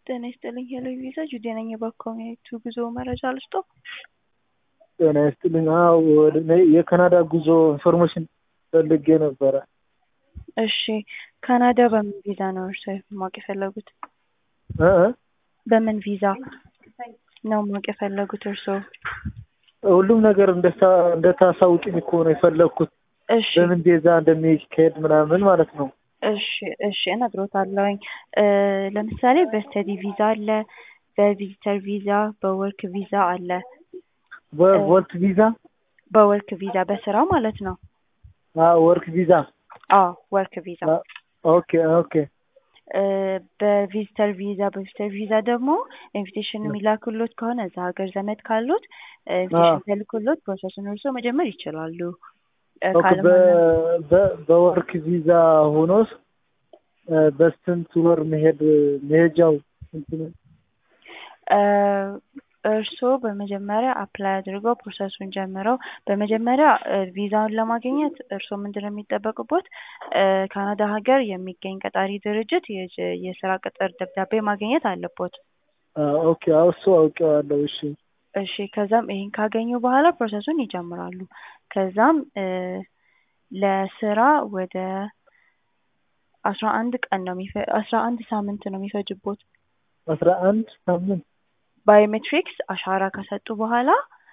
ጤና ይስጥልኝ ሄሎ ቪዛ ጁዴ ነኝ። የባኮሚኒቱ ጉዞ መረጃ ልስጦ? ጤና ይስጥልኝ። አዎ ወደ እኔ የካናዳ ጉዞ ኢንፎርሜሽን ፈልጌ ነበረ። እሺ ካናዳ በምን ቪዛ ነው እርስዎ ማወቅ የፈለጉት? እ እ በምን ቪዛ ነው ማወቅ የፈለጉት እርስዎ? ሁሉም ነገር እንደታ- እንደታሳውቂኝ እኮ ነው የፈለግኩት። እሺ በምን ቪዛ እንደሚካሄድ ምናምን ማለት ነው። እሺ እሺ እነግሮታለሁኝ። እ ለምሳሌ በስተዲ ቪዛ አለ፣ በቪዚተር ቪዛ፣ በወርክ ቪዛ አለ። በወርክ ቪዛ በወርክ ቪዛ በስራ ማለት ነው። ወርክ ቪዛ አዎ ወርክ ቪዛ። ኦኬ ኦኬ እ በቪዚተር ቪዛ በቪዚተር ቪዛ ደግሞ ኢንቪቴሽን የሚላክሎት ከሆነ እዛ ሀገር ዘመድ ካሉት ኢንቪቴሽን ተልኮሎት ፕሮሰሱን እርስዎ መጀመር ይችላሉ። እ ኦኬ ካልሆነ በ- በ- በወርክ ቪዛ ሆኖስ እ በስንት ወር መሄድ መሄጃው ስንት ነው? እ እርስዎ በመጀመሪያ አፕላይ አድርገው ፕሮሰሱን ጀምረው በመጀመሪያ እ ቪዛውን ለማግኘት እርስዎ ምንድን ነው የሚጠበቅቦት? እ ካናዳ ሀገር የሚገኝ ቀጣሪ ድርጅት የጀ- የስራ ቅጥር ደብዳቤ ማግኘት አለቦት። አ፣ ኦኬ አዎ እሱ አውቄዋለሁ። እሺ እሺ ከዛም ይሄን ካገኙ በኋላ ፕሮሰሱን ይጀምራሉ። ከዛም እ ለስራ ወደ አስራ አንድ ቀን ነው የሚፈ አስራ አንድ ሳምንት ነው የሚፈጅቦት። አስራ አንድ ሳምንት ባዮሜትሪክስ አሻራ ከሰጡ በኋላ